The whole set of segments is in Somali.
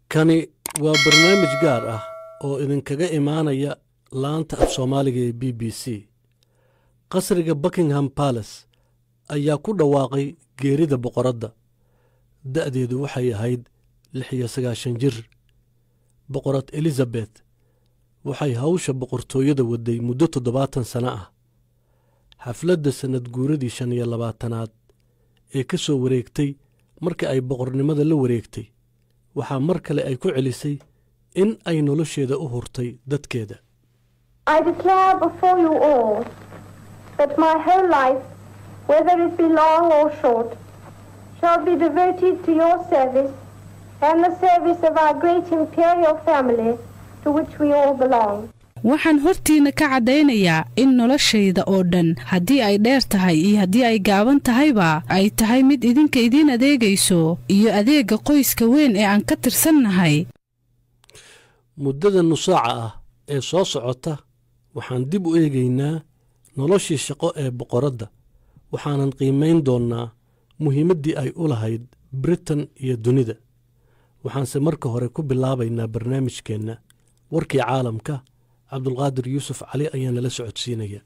kani waa barnaamij gaar ah oo idinkaga imaanaya laanta af soomaaliga ee b b c qasriga buckingham balace ayaa ku dhawaaqay geerida boqoradda da'deedu waxay ahayd lix iyo sagaashan jir boqorad elizabet waxay hawsha boqortooyada wadday muddo toddobaatan sano ah xafladda sannad guuradii shan iyo labaatanaad ee ka soo wareegtay marka ay boqornimada la wareegtay waxaa mar kale ay ku celisay in ay nolosheeda u hurtay dadkeeda I declare before you all that my whole life, whether it be long or short, shall be devoted to your service and the service of our great imperial family to which we all belong. waxaan hortiina ka caddaynayaa in noloshayda oo dhan haddii ay dheer tahay iyo haddii ay gaaban tahayba ay tahay mid idinka idiin adeegayso iyo adeegga qoyska weyn ee aan ka tirsannahay muddada nusaaca ah ee soo socota waxaan dib u eegaynaa noloshii shaqo ee boqoradda waxaanan qiimayn doonnaa muhiimaddii ay u lahayd britain iyo dunida waxaanse marka hore ku bilaabaynaa barnaamijkeenna warkii caalamka cabdulqaadir yuusuf cali ayaa nala socodsiinaya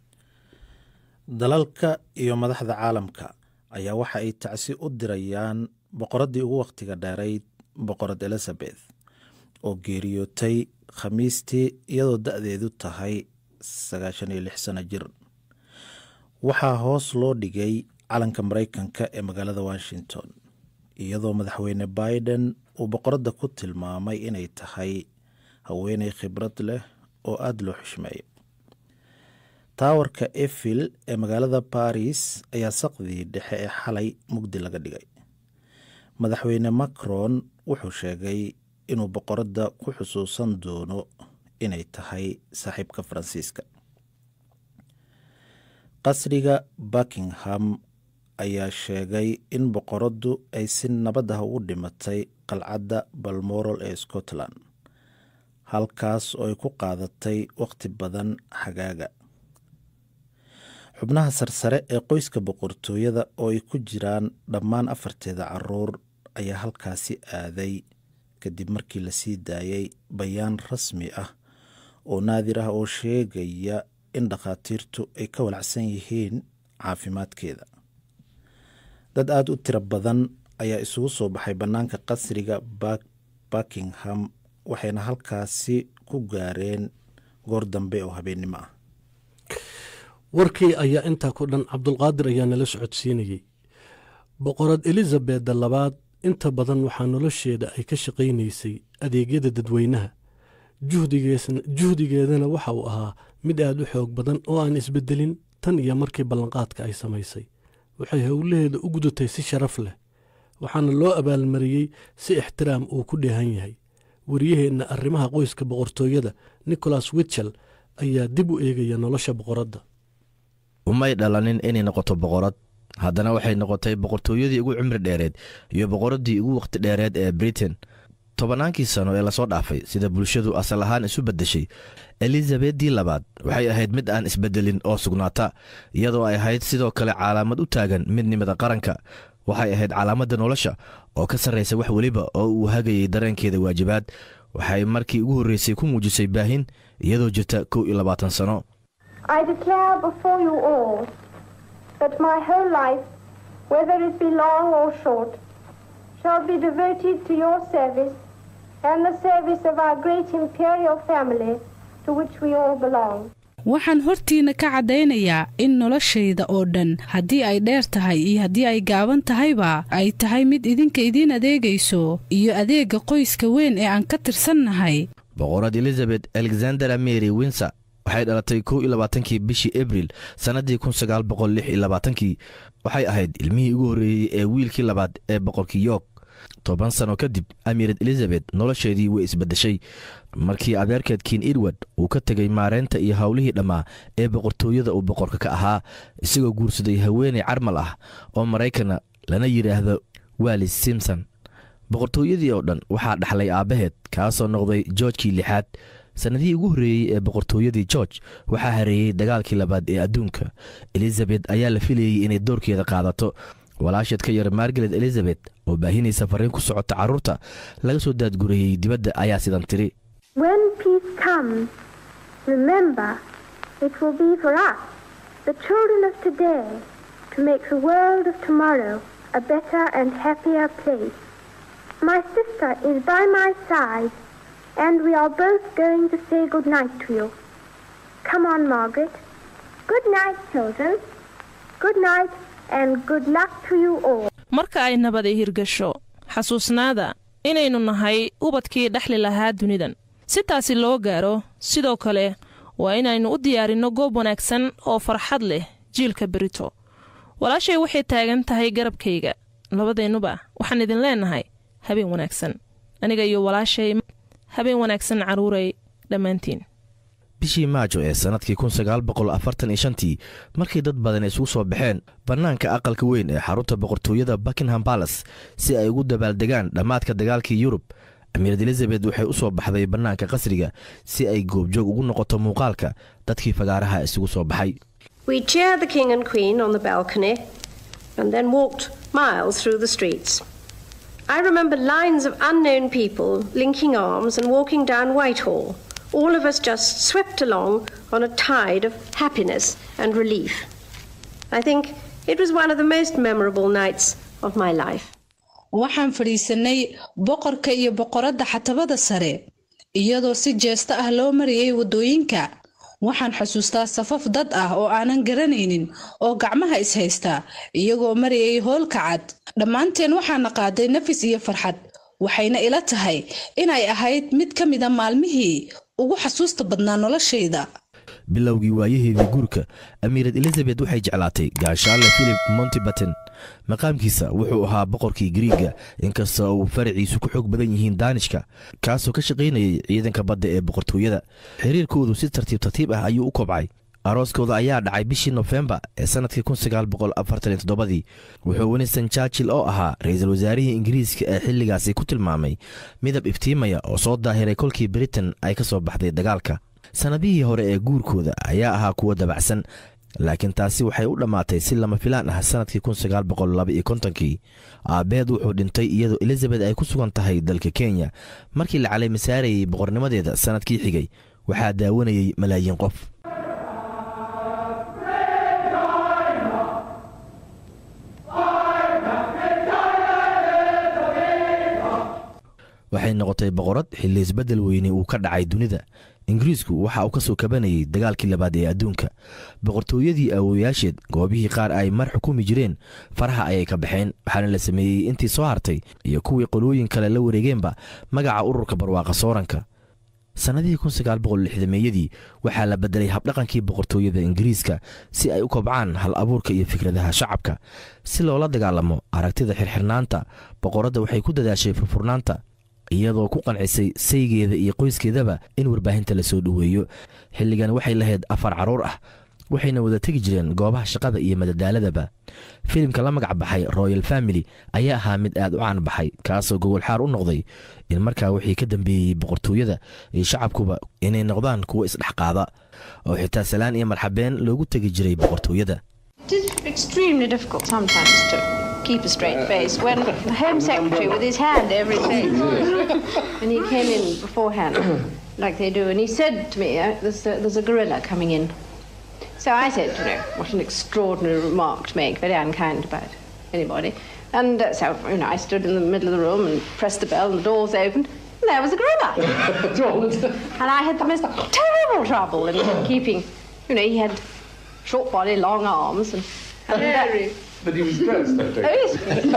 dalalka iyo madaxda caalamka ayaa waxa ay tacsi u dirayaan boqoraddii ugu wakhtiga dheerayd boqorad elizabeth oo geeriyootay khamiistii iyadoo da'deedu tahay sagaashan iyo lix sano jir waxaa hoos loo dhigay calanka maraykanka ee magaalada washington iyadoo madaxweyne biden uu boqoradda ku tilmaamay inay tahay haweeney khibrad leh oo aada loo xushmeeyo taawarka efil ee magaalada baris ayaa saqdii dhexe ee xalay mugdi laga dhigay madaxweyne macron wuxuu sheegay inuu boqoradda ku xusuusan doono inay tahay saaxiibka faransiiska qasriga buckingham ayaa sheegay in boqoraddu ay si nabad ah ugu dhimatay qalcadda balmoral ee scotland halkaas oo ay ku qaadatay wakhti badan xagaaga xubnaha sarsare ee qoyska boqortooyada oo ay ku jiraan dhammaan afarteeda caruur ayaa halkaasi aaday kadib markii la sii daayay bayaan rasmi ah oo naadir ah oo sheegaya in dhakhaatiirtu ay ka walacsan yihiin caafimaadkeeda dad aada u tiro badan ayaa isugu soo baxay bannaanka qasriga buckingham waxayna halkaasi ku gaareen goor dambe oo habeennimo ah warkii ayaa intaa ku dhan cabdulqaadir ayaa nala socodsiinayey boqorad elizabeda labaad inta badan waxaa nolosheeda ay ka shaqaynaysay adeegyada dadweynaha juhdigeedana waxa uu ahaa mid aad u xoog badan oo aan isbedelin tan iyo markii ballanqaadka ay samaysay waxay howlaheeda u gudatay si sharaf leh waxaana loo abaalmariyey si ixtiraam uu ku dheehan yahay wariyaheenna arrimaha qoyska boqortooyada nicholas witchell ayaa dib u eegaya nolosha boqoradda umay dhalanin inay noqoto boqorad haddana waxay noqotay boqortooyadii ugu cimri dheereed iyo boqoraddii ugu wakhti dheereed ee britain tobannaankii sano ee lasoo dhaafay sida bulshadu asal ahaan isu beddeshay elizabedii labaad waxay ahayd mid aan isbeddelin oo sugnaata iyadoo ay ahayd sidoo kale calaamad u taagan midnimada qaranka waxay ahayd calaamadda nolosha oo ka sarraysa wax weliba oo uu hagayay dareenkeeda waajibaad waxay markii ugu horreysay ku muujisay baahin iyadoo jirta kow iyo labaatan sano I declare before you all that my whole life, whether it be long or short, shall be devoted to your service and the service of our great imperial family to which we all belong. waxaan hortiina ka caddaynayaa in noloshayda oo dhan haddii ay dheer tahay iyo haddii ay gaaban tahayba ay tahay mid idinka idiin adeegayso iyo adeegga qoyska weyn ee aan ka tirsannahay boqorad elizabeth alexandera mary winser waxay dhalatay kow iyo labaatankii bishii abril sannaddii kun sagaal boqol lix iyo labaatankii waxay ahayd ilmihii ugu horreeyey ee wiilkii labaad ee boqorkii york toban sano kadib amiirad elizabeth nolosheedii way isbeddeshay markii adeerkeed kiin edward uu ka tegay maareynta iyo howlihii dhammaa ee boqortooyada uu boqorka ka ahaa isagoo guursaday haweeney carmal ah oo maraykana lana yidhaahdo wallis simson boqortooyadii oo dhan waxaa dhaxlay aabbaheed kaasoo noqday joorjkii lixaad sannadihii ugu horreeyey ee boqortooyadii george waxaa hareeyey dagaalkii labaad ee adduunka elizabeth ayaa la filayey inay doorkeeda qaadato walaasheed ka yar margaret elizabeth oo baahinaysa fariin ku socota carruurta laga soo daadgurayey dibadda ayaa sidan tiri When peace comes, remember it will be for us, the children of today, to make the world of tomorrow a better and happier place. My sister is by my side, and we are both going to say good night to you. Come on, Margaret. Good night, children. Good night, and good luck to you all. marka ay nabadi hirgasho xasuusnaada inaynu nahay ubadkii dhexli lahaa dunidan si taasi loo gaaro sidoo kale waa inaynu u diyaarinno goob wanaagsan oo farxad leh jiilka berito walaashay waxay taagan tahay garabkayga labadeennuba waxaan idin leennahay habeen wanaagsan aniga iyo walaashay habeen wanaagsan carruuray dhammaantiin bishii maajo ee sannadkii tii markii dad badan isugu soo baxeen bannaanka aqalka weyn ee xarunta boqortooyada buckingham balas si ay ugu dabaaldegaan dhammaadka dagaalkii yurub amiirad elizabeth waxay u soo baxday bannaanka qasriga si ay goobjoog ugu noqoto muuqaalka dadkii fagaaraha isugu soo baxay We cheered the King and Queen on the balcony and then walked miles through the streets. I remember lines of unknown people linking arms and walking down Whitehall, all of us just swept along on a tide of happiness and relief. I think it was one of the most memorable nights of my life. waxaan fadhiisanay boqorka iyo boqoradda xatabada sare iyadoo si jeesta ah loo marayay waddooyinka waxaan xusuustaa safaf dad ah oo aanan garanaynin oo gacmaha ishaysta iyagoo marayay hoolka cad dhammaanteen waxaana qaaday nafis iyo farxad waxayna ila tahay inay ahayd mid ka mida maalmihii ugu xasuusta badnaa noloshayda bilowgii waayaheedii guurka amiirad elizabeth waxay jeclaatay gaashaale philip montibaten maqaamkiisa wuxuu ahaa boqorkii griiga inkastoo uu faraciisu ku xoog badan yihiin daanishka kaasoo ka shaqaynayay ciidanka badda ee boqortooyada xiriirkoodu si tartiib tartiib ah ayuu u kobcay arooskooda ayaa dhacay bishii nofembar ee sannadkii dii wuxuu winston churchill oo ahaa ra-iisul wasaarihii ingiriiska ee xilligaasi ku tilmaamay midab iftiimaya oo soo daahiray kolkii britain ay ka soo baxday dagaalka sannadihii hore ee guurkooda ayaa ahaa kuwo dabacsan laakiin taasi waxay u dhammaatay si lama filaan ah sannadkii kii aabbeed wuxuu dhintay iyadoo elizabeth ay ku sugan tahay dalka kenya markii la calay masaarayay boqornimadeeda sannadkii xigay waxaa daawanayay malaayiin qof waxay noqotay boqorad xilli isbeddel weyne uu ka dhacay dunida ingiriisku waxa uu ka soo kabanayay dagaalkii labaad ee adduunka boqortooyadii awooyaasheed goobihii qaar ay mar xukumi jireen faraha ayay ka baxeen waxaana la sameeyey intii soo hartay iyo kuwii qolooyin kale la wareegeenba magaca ururka barwaaqa sooranka sannadihii meeyadii waxaa la beddelay habdhaqankii boqortooyada ingiriiska si ay u kobcaan hal abuurka iyo fikradaha shacabka si loola dagaalamo aragtida xirxirnaanta boqoradda waxay ku dadaashay furfurnaanta iyadoo ku qancisay saygeeda iyo qoyskeedaba in warbaahinta la soo dhoweeyo xilligan waxay lahayd afar carruur ah waxayna wada tegi jireen goobaha shaqada iyo madadaaladaba filimka la magac baxay royal family ayaa ahaa mid aad u caan baxay kaasoo gogolxaar u noqday in markaa wixii ka dambeeyey boqortooyada iyo shacabkuba inay noqdaan kuwo isdhexqaada oo xitaa salaan iyo marxabeen loogu tegi jiray boqortooyada It is extremely difficult sometimes to keep a straight face when the Home Secretary, with his hand over his face, and he came in beforehand, like they do, and he said to me, uh, there's, a, there's a gorilla coming in. So I said, you know, what an extraordinary remark to make, very unkind about anybody. And uh, so, you know, I stood in the middle of the room and pressed the bell, and the doors opened, and there was a gorilla. and I had the most terrible trouble in keeping, you know, he had short body, long arms, and. and uh, But he was dressed that day. Oh, yes.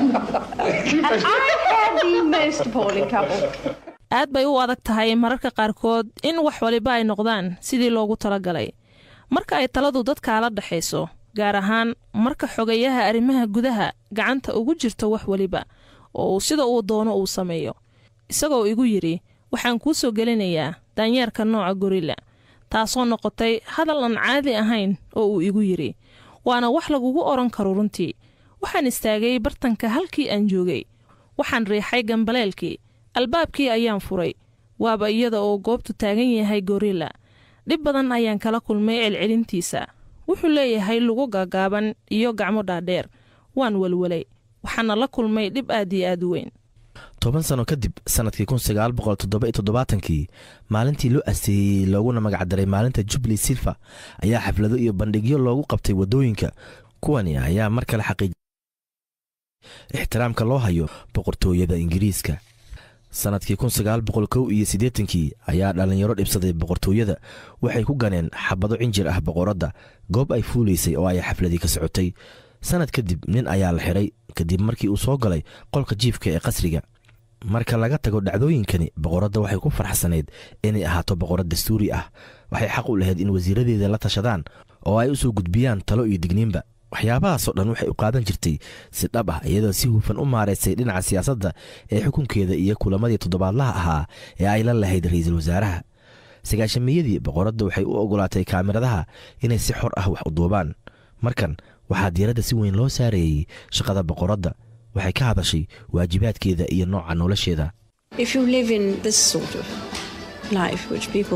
and I had the most appalling trouble. aad bay u adag tahay mararka qaarkood in wax waliba ay noqdaan sidii loogu talagalay marka ay taladu dadkaala dhexayso gaar ahaan marka xogayaha arrimaha gudaha gacanta ugu jirto wax weliba oo uu sida uu doono uu sameeyo isagoo igu yidhi waxaan kuu soo gelinayaa daanyeerka nooca gorilla taasoo noqotay hadal aan caadi ahayn oo uu igu yidhi waana wax lagugu odhan karo runtii waxaan istaagay bartanka halkii aan joogay waxaan riixay gambaleelkii albaabkii ayaan furay waaba iyada oo goobtu taagan yahay gorilla dhib badan ayaan kala kulmay celcelintiisa wuxuu leeyahay lugu gaagaaban iyo gacmo dhaadheer waan welwelay waxaana la kulmay dhib aad iyo aad u weyn toban sano kadib sannadkii kun sagaal boqol toddoba iyo toddobaatankii maalintii loo asteeyey looguna magacdaray maalinta jubli silva ayaa xaflado iyo bandhigyo loogu qabtay waddooyinka kuwani ayaa mar kale xaqiij ixtiraamka loo hayo boqortooyada ingiriiska sannadkii kun sagaal boqol kow iyo siddeetankii ayaa dhallinyaro dhibsaday boqortooyada waxay ku ganeen xabado cinjir ah boqoradda goob ay fuulaysay oo ay xafladii ka socotay sannad kadib nin ayaa la xidhay kadib markii uu soo galay qolka jiifka ee qasriga marka laga tago dhacdooyinkani boqoradda waxay ku farxsanayd inay ahaato boqorad dastuuri ah waxay xaq u lahayd in wasiiradeeda la tashadaan oo ay u soo gudbiyaan talo iyo digniinba waxyaabahaasoo dhan waxay u qaadan jirtay si dhab ah iyadoo si hufan u maaraysay dhinaca siyaasadda ee xukunkeeda iyo kulamadii toddobaadlaha ahaa ee ay la lahayd ra'iisul wasaaraha sagaashamiyadii boqoradda waxay u ogolaatay kaamiradaha inay si xor ah wax u duubaan markan waxaa diiradda si weyn loo saarayey shaqada boqoradda waxay ka hadashay waajibaadkeeda iyo nooca nolosheeda If you live in this sort of life, which people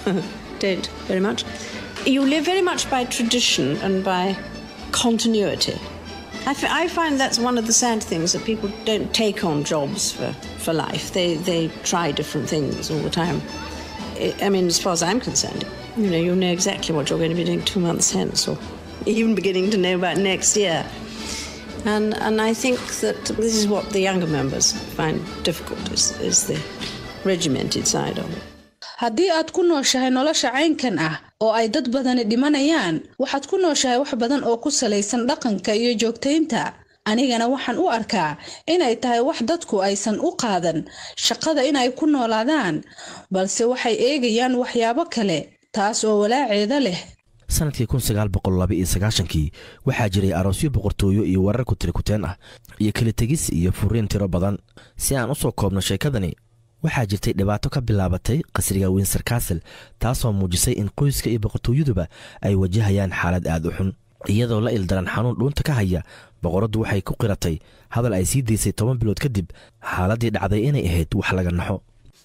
don't very much, you live very much by tradition and by continuity. I, f- I find that's one of the sad things that people don't take on jobs for, for life. They, they try different things all the time. I I mean, as far as I'm concerned, you know, you know exactly what you're going to be doing two months hence, or even beginning to know about next year. And, and I think that this is what the younger members find difficult is, is the regimented side of it. haddii aad ku nooshahay nolosha caynkan ah oo ay dad badani dhimanayaan waxaad ku nooshahay wax badan oo ku salaysan dhaqanka iyo joogtaynta anigana waxaan u arkaa inay tahay wax dadku aysan u qaadan shaqada inay ku noolaadaan balse waxay eegayaan waxyaabo kale taas oo walaaceeda leh sannadkii kun sagaal boqol laba iyo sagaashankii waxaa jiray aroosyo boqortooyo iyo warar kutirikuteen ah iyo kala tegis iyo furiin tiro badan si aan u soo koobno sheekadani waxaa jirtay dhibaato ka bilaabatay qasriga winser castle taasoo muujisay in qoyska iyo boqortooyaduba ay wajahayaan xaalad aad u xun iyadoo la ildaran xanuun dhuunta ka haya boqoraddu waxay ku qiratay hadal ay sii daysay toban bilood kadib xaaladdii dhacday inay ahayd wax laga naxo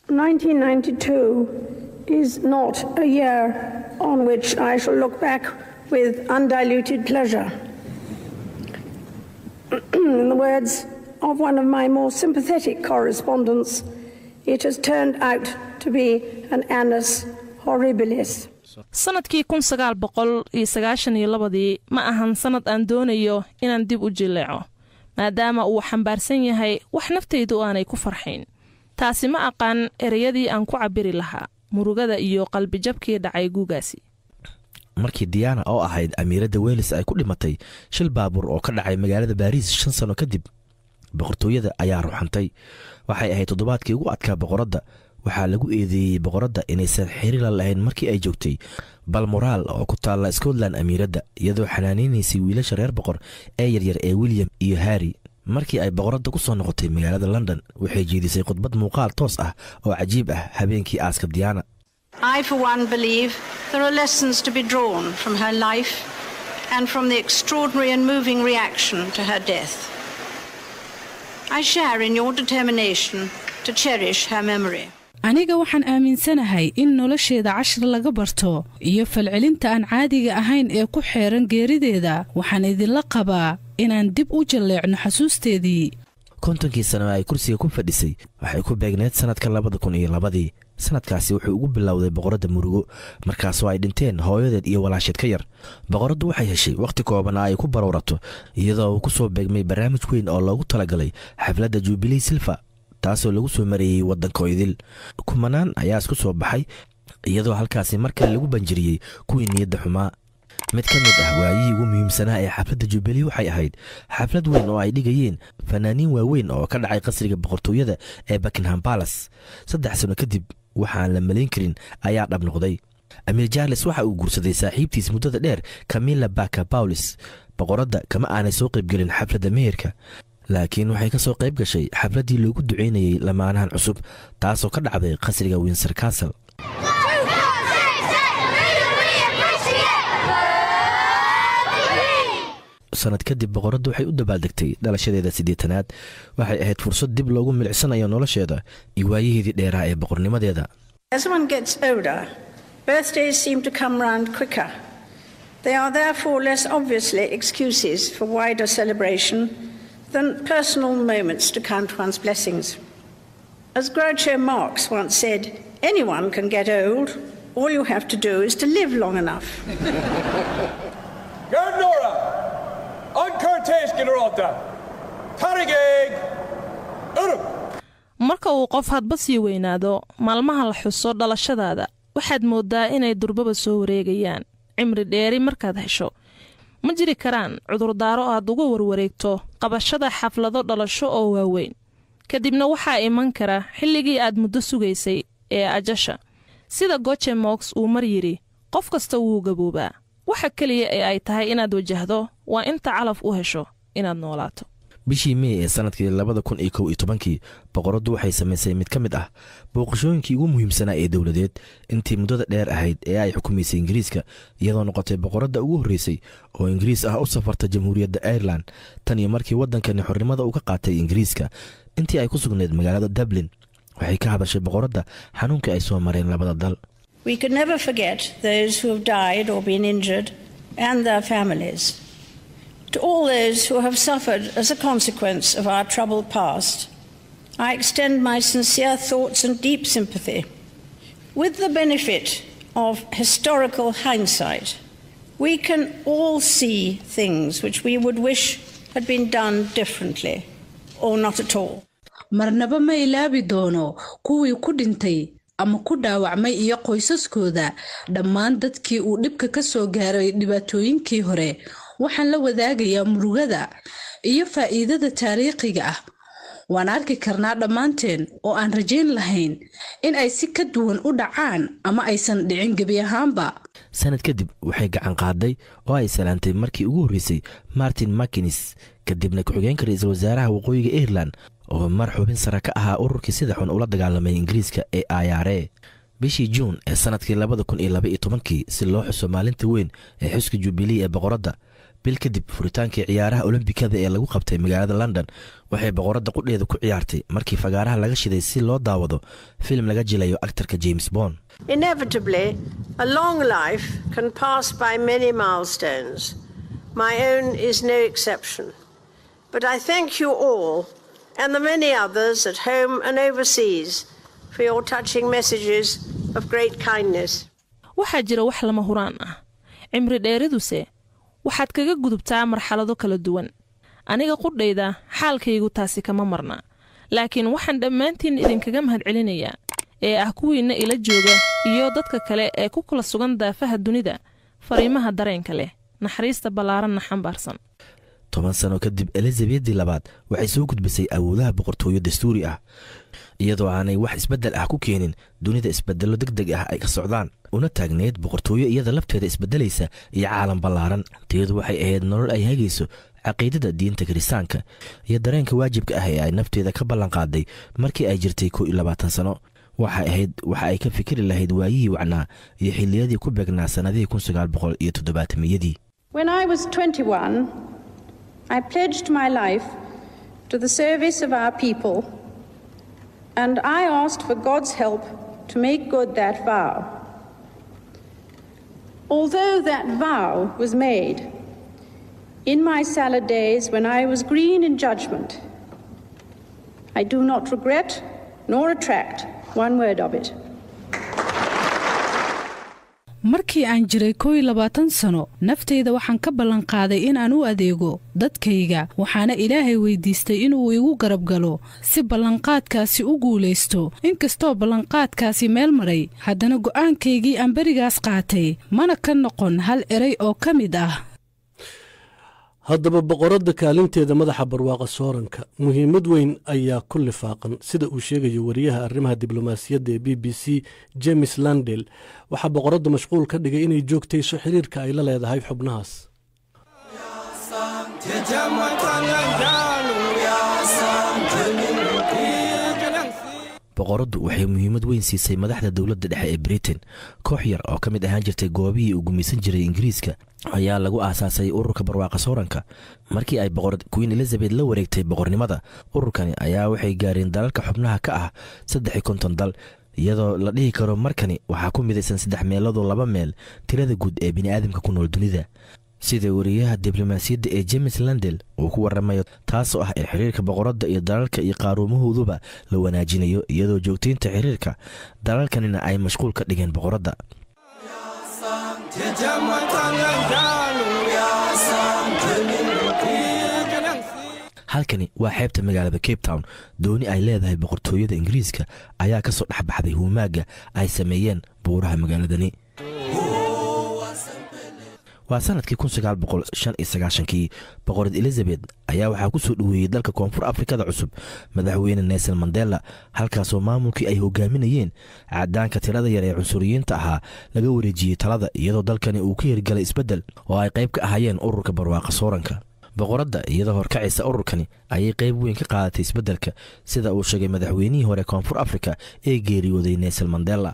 1992 is not a year on which I shall look back with undiluted pleasure. In the words of one of my more sympathetic correspondents, it has turned out to be an annus horribilis. sannadkii kun sagaal boqol iyo sagaashan iyo labadii ma ahan sannad aan doonayo inaan dib u jilleeco maadaama uu xambaarsan yahay wax naftaydu aanay ku farxayn taasi ma aqaan ereyadii aan ku cabbiri lahaa murugada iyo qalbijabkii dhacay guugaasi markii diyaana oo ahayd amiiradda welis ay ku dhimatay shil baabuur oo ka dhacay magaalada baariis shan sano kadib boqortooyada ayaa ruxantay waxay ahayd toddobaadkii ugu adkaa boqoradda waxaa lagu eedeeyey boqoradda inaysan xiriirla lahayn markii ay joogtay balmoraal oo ku taalla scotland amiiradda iyadoo xanaanaynaysay wiilasha reer boqor ee yaryar ee william iyo harri markii ay boqoradda ku soo noqotay magaalada london waxay jeedisay khudbad muuqaal toos ah oo cajiib ah habeenkii aaska diyaana I, for one, believe there are lessons to be drawn from her life and from the extraordinary and moving reaction to her death. I share in your determination to cherish her memory. aniga waxaan aaminsanahay in nolosheeda cashar laga barto iyo falcelinta aan caadiga ahayn ee ku xeeran geerideeda waxaan idinla qabaa inaan dib u jalleecno xasuusteedii kontonkii sano ay kursiga ku fadhisay waxay ku beegneed sannadka labada kun iyo labadii sannadkaasi wuxuu ugu bilowday boqoradda murugo markaasoo ay dhinteen hooyadeed iyo walaasheed ka yar boqoraddu waxay heshay wakhti koobana ay ku barowrato iyadoo uu ku soo beegmay barnaamij weyn oo loogu talagalay xafladda jubilee silva taasoo lagu soo mareeyey waddanka idil kumanaan ayaa isku soo baxay iyadoo halkaasi mar kale lagu banjiriyey kuwii niyadda xumaa mid ka mid ah waayihii ugu muhiimsanaa ee xafladda jubilee waxay ahayd xaflad weyn oo ay dhigayeen fanaaniin waaweyn oo ka dhacay qasriga boqortooyada ee buckingham balas saddex sano kadib waxaan la malayn karin ayaa dhab noqday amiir jarles waxa uu guursaday saaxiibtiis muddada dheer camilla baka bawlis boqoradda kama aanay soo qaybgelin xafladda meherka laakiin waxay ka soo qayb gashay xafladdii loogu ducaynayey lamaanahan cusub taasoo ka dhacday qasriga winser castle sanad kadib boqoraddu waxay u dabaaldegtay dhalashadeeda siddeetanaad waxay ahayd fursad dib loogu milicsanayo nolosheeda iyo waayaheedii dheeraa ee boqornimadeeda As one gets older, birthdays seem to come round quicker. They are therefore less obviously excuses for wider celebration than personal moments to count one's blessings. As Groucho Marx once said, anyone can get old. All you have to do is to live long enough. Gardnora! Ankartes generalta! Tarigeg! Uruk! marka uu qof hadba sii weynaado maalmaha la xuso dhalashadaada waxaad mooddaa inay durbaba soo wareegayaan cimri dheeri markaad hesho ma jiri karaan cudurdaaro aad uga warwareegto qabashada xaflado dhalasho oo waaweyn kadibna waxaa iman kara xilligii aad muddo sugaysay ee ajasha sida goje mox uu mar yidhi qof kasta wuu gaboobaa waxa keliya ee ay tahay inaad wajahdo waa inta calaf u hesho inaad noolaato bishii mey ee sanadkii labada kun iyo kow iyo tobankii boqoraddu waxay samaysay mid ka mid ah booqashooyinkii ugu muhiimsanaa ee dowladeed intii muddada dheer ahayd ee ay xukumaysay ingiriiska iyadoo noqotay boqoradda ugu horreysay oo ingiriis ah u safarta jamhuuriyadda airelan tan iyo markii waddankani xornimada uu ka qaatay ingiriiska intii ay ku sugnayd magaalada dublin waxay ka hadashay boqoradda xanuunkii ay soo mareen labada dal We can never forget those who have died or been injured and their families. To all those who have suffered as a consequence of our troubled past, I extend my sincere thoughts and deep sympathy. With the benefit of historical hindsight, we can all see things which we would wish had been done differently or not at all. marnaba ma ilaabi doono kuwii ku dhintay ama ku dhaawacmay iyo qoysaskooda dhammaan dadkii uu dhibka ka soo gaaray dhibaatooyinkii hore waxaan la wadaagayaa murugada iyo faa'iidada taariikhiga ah waan arki karnaa dhammaanteen oo aan rajayn lahayn in ay si ka duwan u dhacaan ama aysan dhicin gebi ahaanba sanad kadib waxay gacan qaaday oo ay salaantay markii ugu horreysay martin makinis kadibna ku-xigeenka ra-iisul wasaaraha waqooyiga irelan oo mar xubin sare ka ahaa ururkii sida xun ula dagaalamay ingiriiska ee ayare bishii juun ee sanadkii labada kun iyo laba iyo tobankii si loo xuso maalinta weyn ee xuska jubilee ee boqoradda bil kadib furitaankii ciyaaraha olombikada ee lagu qabtay magaalada london waxay boqoradda qudheeda ku ciyaartay markii fagaaraha laga shiday si loo daawado filim laga jilayo aktarka james bond Inevitably, a long life can pass by many milestones. My own is no exception. But I thank you all and the many others at home and overseas for your touching messages of great kindness. waxaa jira wax lama huraan ah cimri dheeriduse waxaad kaga gudubtaa marxalado kala duwan aniga qudhayda xaalkaygu taasi kama marna laakiin waxaan dhammaantiin idinkaga mahadcelinayaa ee ah kuwiinna ila jooga iyo dadka kale ee ku kala sugan daafaha dunida fariimaha dareenka leh naxariista ballaaranna xambaarsan toban sano kadib elizabedii labaad waxay soo gudbisay awoodaha boqortooyo dastuuri ah iyadoo aanay wax isbeddel ah ku keenin dunida isbeddello deg deg ah ay ka socdaan una taagneyd boqortooyo iyada lafteeda isbeddelaysa iyo caalam ballaaran tiyadu waxay ahayd nolol ay hagayso caqiidada diinta kiristaanka iyo dareenka waajibka ah ee ay nafteeda ka ballanqaaday markii ay jirtay kow iyo labaatan sano waxay ahayd waxa ay ka fikiri lahayd waayihii wacnaa iyo xilliyadii ku beegnaa sannadihii kun sagaal boqol iyo toddobaatamiyadii When I was 21, I pledged my life to the service of our people, and I asked for God's help to make good that vow. Although that vow was made in my salad days when I was green in judgment, I do not regret nor retract one word of it. markii aan jiray kow iyo labaatan sano naftayda waxaan ka ballanqaaday inaan u adeego dadkayga waxaana ilaahay weydiistay inuu igu garab galo si ballanqaadkaasi u guulaysto inkastoo ballanqaadkaasi meel maray haddana go'aankaygii aan berigaas qaatay mana ka noqon hal eray oo ka mid ah haddaba boqoradda kaalinteeda madaxa barwaaqa sooranka muhiimad weyn ayaa ku lifaaqan sida uu sheegayo wariyaha arrimaha diblomaasiyadda ee b b c james landel waxaa boqoradda mashquul ka dhigay inay joogtayso xiriirka ay la leedahay xubnahaas boqoraddu waxay muhiimad weyn siisay madaxda dowladda dhexe ee britain koox yar oo ka mid ahaan jirtay goobihii uu gumaysan jiray ingiriiska ayaa lagu aasaasay ururka barwaaqa sooranka markii ay boqorad queen elizabeth la wareegtay boqornimada ururkani ayaa waxay gaareen dalalka xubnaha ka ah saddex iyo konton dal iyadoo la dhihi karo markani waxaa ku midaysan saddex meeladoo laba meel tirada guud ee bini'aadamka ku nool dunida sida wariyaha diblomaasiyadda ee james landel uu ku waramayo taasoo ah in xiriirka boqoradda iyo dalalka iyo qaaruumahooduba la wanaajinayo iyadoo joogtaynta xiriirka dalalkanina ay mashquul ka dhigeen boqoradda halkani waa xeebta magaalada cape town dooni ay leedahay boqortooyada ingiriiska ayaa ka soo dhex baxday huumaagga ay sameeyeen buuraha magaaladani waa sanadkii kii boqorad elizabeth ayaa waxaa ku soo dhoweeyey dalka koonfur afrikada cusub madaxweyne nelson mandela halkaasoo maamulkii ay hogaaminayeen cadaanka tirada yar ee cunsuriyiinta ahaa laga wareejiyey talada iyadoo dalkani uu ka hirgalay isbeddel oo ay qayb ka ahaayeen ururka barwaaqa sooranka boqoradda iyadoo horkacaysa ururkani ayay qayb weyn ka qaadatay isbeddelka sida uu sheegay madaxweynihii hore koonfur afrika ee geeriyooday nelson mandela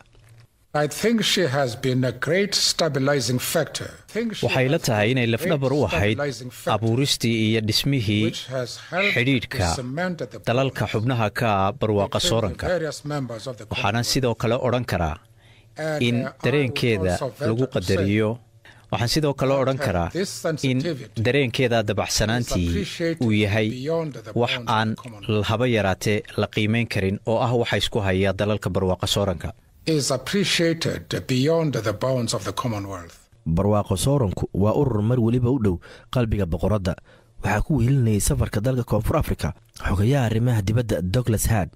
waxay la tahay inay lafdhabar u ahayd abuuristii iyo dhismihii xidhiidhka dalalka xubnaha ka ah barwaaqa sooranka waxaana sidoo kale odhan karaa in dareenkeeda lagu qadariyo waxaan sidoo kale odhan karaa in dareenkeeda dabacsanaantii uu yahay wax aan haba yaraatee la qiimayn karin oo ah waxa isku haya dalalka barwaaqa sooranka barwaaqo sooranku waa urur mar weliba u dhow qalbiga boqoradda waxaa ku wehelinayay safarka dalka koonfur afrika xogayaha arrimaha dibadda douglas had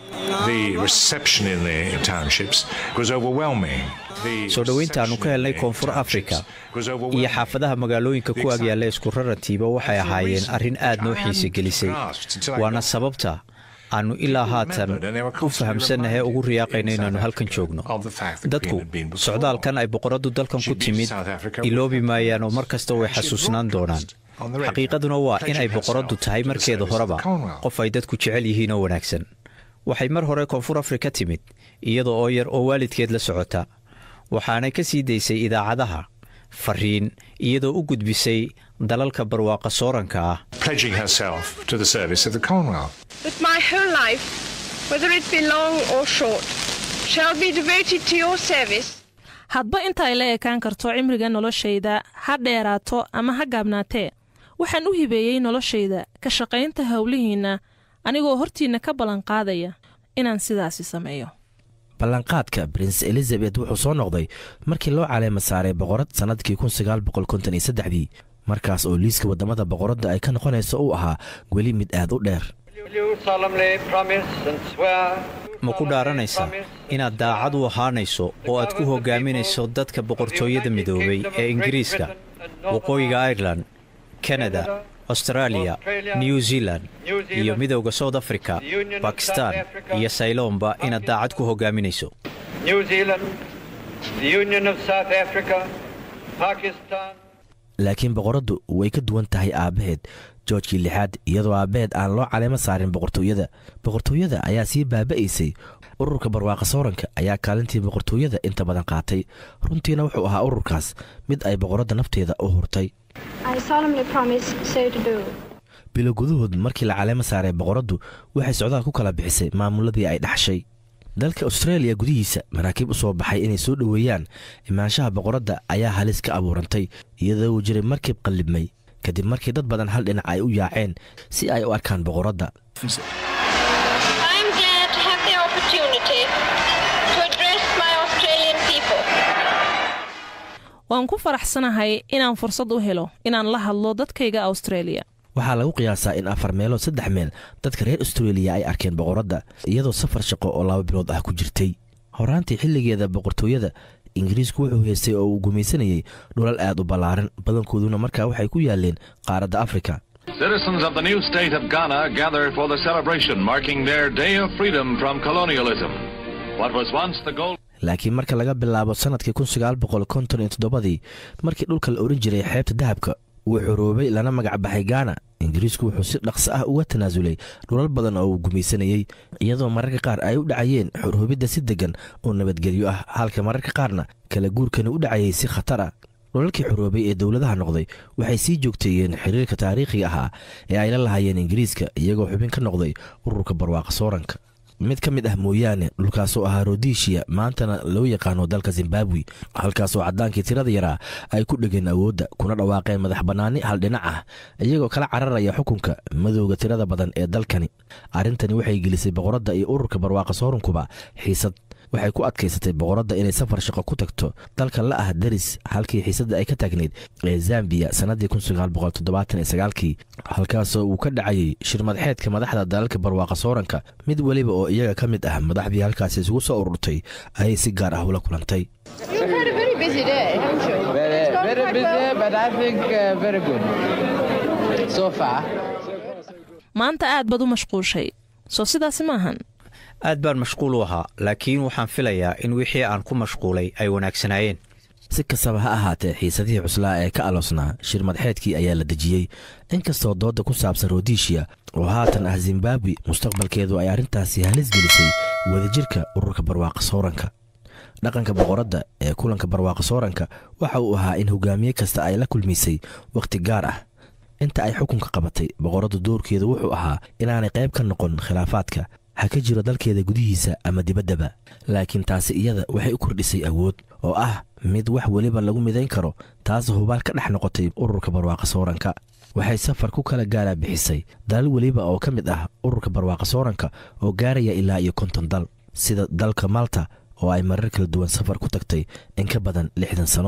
soo dhoweyntaannu ka helnay koonfur afrika iyo xaafadaha magaalooyinka ku agyaalla isku rarantiiba waxay ahaayeen arrin aad noo xiise gelisay waana sababta aannu ilaa haatan u fahamsannahay ugu riyaaqayno inaannu halkan joogno dadku socdaalkan ay boqoraddu dalkan ku timid iloobi maayaan oo mar kasta way xasuusnaan doonaan xaqiiqaduna waa in ay boqoraddu tahay markeeda horeba qof ay dadku jecel yihiin oo wanaagsan waxay mar hore koonfur afrika timid iyada oo yar oo waalidkeed la socota waxaanay ka sii daysay idaacadaha fariin iyadoo u gudbisay dalalka barwaaqa sooranka ah But my whole life, whether it be long or short, shall be devoted to your service. hadba inta ay la ekaan karto cimriga noloshayda ha dheeraato ama ha gaabnaatee waxaan u hibeeyey noloshayda ka shaqaynta howlihiinna anigoo hortiinna ka ballanqaadaya inaan sidaasi sameeyo ballanqaadka brince elizabeth wuxuu soo noqday markii loo caleema saaray boqorad sannadkii dii markaas oo liiska waddamada boqoradda ay ka noqonayso uu ahaa weli mid aad u dheer ma ku dhaaranaysaa inaad daacad u ahaanayso oo aad ku hogaaminayso dadka boqortooyada midoobay ee ingiriiska waqooyiga airelan kanada austaraaliya new zealan iyo midowda south africa bakistan iyo sayloomba inaad daacad ku hogaaminayso laakiin boqoraddu way ka duwan tahay aabbaheed joorjkii lixaad iyadoo aabbaheed aan loo caleemo saarin boqortooyada boqortooyada ayaa sii baaba'aysay ururka barwaaqa sooranka ayaa kaalintii boqortooyada inta badan qaatay runtiina wuxuu ahaa ururkaas mid ay boqoradda nafteeda u hurtay bilo gudahood markii la caleemo saaray boqoraddu waxay socdaal ku kala bixisay maamuladii ay dhaxshay dalka austreeliya gudihiisa maraakiib u soo baxay inay soo dhoweeyaan imaanshaha boqoradda ayaa halis ka abuurantay iyadoo uu jiray markib qallibmay kadib markii dad badan hal dhinac ay u yaaceen si ay u arkaan boqoradda waan ku faraxsanahay inaan fursad u helo inaan la hadlo dadkayga austareeliya waxaa lagu qiyaasaa in afar meelood saddex meel dadka reer austreeliya ay arkeen boqoradda iyadoo safar shaqo oo laba bilood ah ku jirtay horaantii xilligeeda boqortooyada ingiriisku wuxuu haystay oo uu gumaysanayey dhulal aad u ballaaran badankooduna markaa waxay ku yaaleen qaaradda afrika Citizens of the new state of Ghana gather for the celebration marking their day of freedom from colonialism. What was once the goal laakiin marka laga bilaabo sannadkii dii markii dhulka la ohan jiray xeebta dahabka uu xoroobay lana magac baxay gaana ingiriisku wuxuu si dhaqso ah uga tanaasulay dhulal badan oo uu gumaysanayey iyadoo mararka qaar ay u dhacayeen xorhoobidda si deggan oo nabadgelyo ah halka mararka qaarna kala guurkani u dhacayay si khatar ah dhulalkii xoroobay ee dowladaha noqday waxay sii joogteeyeen xiriirka taariikhiga ahaa ee ay la lahaayeen ingiriiska iyagoo xubin ka noqday ururka barwaaqa sooranka mid ka mid ah mooyaane dhulkaasoo ahaa rodesiya maantana loo yaqaano dalka zimbabwe halkaasoo caddaankii tirada yaraa ay ku dhegeen awoodda kuna dhawaaqeen madax bannaani hal dhinac ah iyagoo kala cararaya xukunka madowga tirada badan ee dalkani arrintani waxay gelisay boqoradda iyo ururka barwaaqa soorunkuba xiisad waxay ku adkaysatay boqoradda inay safar shaqo ku tagto dalka la ah daris halkii xiisadda ay ka taagnayd ee zambiya sannaddii kii halkaasoo uu ka dhacayay shirmadxeedka madaxda dalalka barwaaqa sooranka mid weliba oo iyaga ka mid ah madaxdii halkaasi isugu soo ururtay ayay si gaar ah ula kulantay maanta aad baad u mashquushay soo sidaasi maahan aad baan mashquul u ahaa laakiin waxaan filayaa in wixii aan ku mashquulay ay wanaagsanaayeen si kastaba ha ahaatee xiisadihii cuslaa ee ka aloosnaa shirmadxeedkii ayaa la dejiyey inkastoo doodda ku saabsan rodesiya oo haatan ah zimbabwe mustaqbalkeedu ay arrintaasi halis gelisay wadajirka ururka barwaaqa sooranka dhaqanka boqoradda ee kulanka barwaaqa sooranka waxa uu ahaa in hogaamiye kasta ay la kulmaysay wakhti gaar ah inta ay xukunka qabatay boqoraddu doorkeedu wuxuu ahaa inaanay qayb ka noqon khilaafaadka ha ka jiro dalkeeda gudihiisa ama dibaddaba laakiin taasi iyada waxay u kordhisay awood oo ah mid wax weliba lagu midayn karo taas hubaal ka dhex noqotay ururka barwaaqa sooranka waxay safar ku kala gaara bixisay dalal weliba oo ka mid ah ururka barwaaqa sooranka oo gaaraya ilaa iyo konton dal sida dalka malta oo ay marar kala duwan safar ku tagtay in ka badan lixdan sano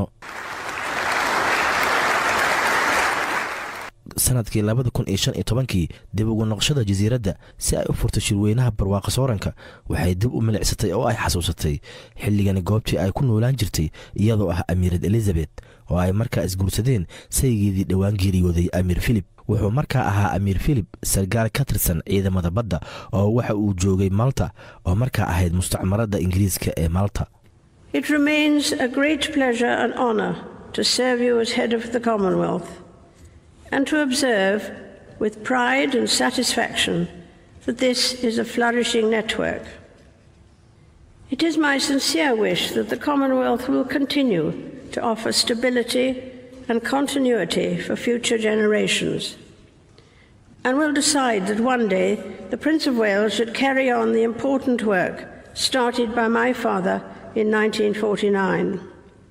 sanadkii labada kun iyo shan iyo tobankii dib ugu noqoshada jasiiradda si ay u furto shirweynaha barwaaqa sooranka waxay dib u milicsatay oo ay xasuusatay xilligani goobtii ay ku noolaan jirtay iyadoo ah amiirad elizabet oo ay markaa isguursadeen saygeedii dhowaan geeriyooday amiir filip wuxuu markaa ahaa amiir filip sargaal ka tirsan ciidamada badda oo waxa uu joogay malta oo markaa ahayd mustacmaradda ingiriiska ee malta It remains a great pleasure and honour to serve you as head of the Commonwealth and to observe with pride and satisfaction that this is a flourishing network. It is my sincere wish that the Commonwealth will continue to offer stability and continuity for future generations and will decide that one day the Prince of Wales should carry on the important work started by my father in 1949.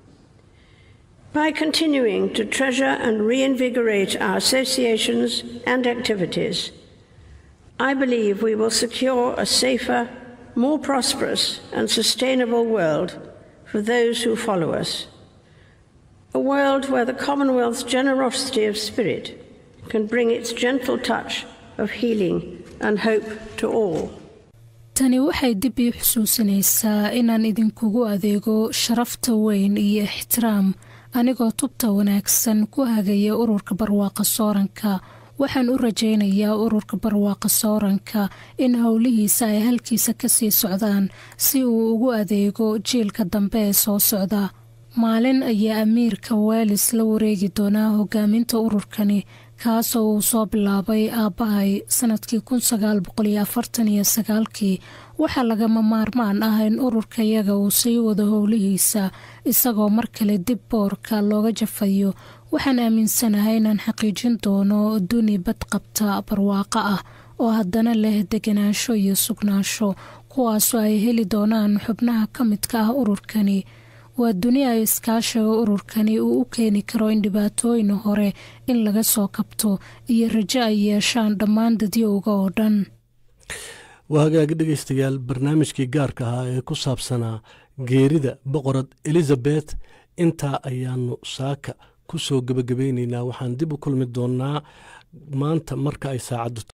By continuing to treasure and reinvigorate our associations and activities, I believe we will secure a safer, more prosperous, and sustainable world for those who follow us. A world where the Commonwealth's generosity of spirit can bring its gentle touch of healing and hope to all. tani waxay dib ii xusuusinaysaa inaan idinkugu adeego sharafta weyn iyo ixtiraam anigoo tubta wanaagsan ku hagaya ururka barwaaqa sooranka waxaan u rajaynayaa ururka barwaaqa sooranka in howlihiisa ay halkiisa kasii socdaan si uu ugu adeego jiilka dambe ee soo socda maalin ayaa amiirka welis la wareegi doonaa hogaaminta ururkani kaasoo uu soo bilaabay aabbahay sanadkii kii waxaa lagama maarmaan ah in ururkayaga uu sii wado howlihiisa isagoo mar kale dib boorka looga jafayo waxaan aaminsanahay inaan xaqiijin doono duni badqabta barwaaqo ah oo haddana leh deganaansho iyo sugnaansho kuwaasoo ay heli doonaan xubnaha ka midka ah ururkani waa duni ay iskaashiga ururkani uu u keeni karo in dhibaatooyin hore in laga soo kabto iyo rajo ay yeeshaan dhammaan dadyowga oo dhan waa hagaagi dhegaystayaal barnaamijkii gaarka ahaa ee ku saabsanaa geerida boqorad elizabeth intaa ayaanu saaka ku soo gebagabaynaynaa waxaan dib u kulmi doonnaa maanta marka ay saacaddu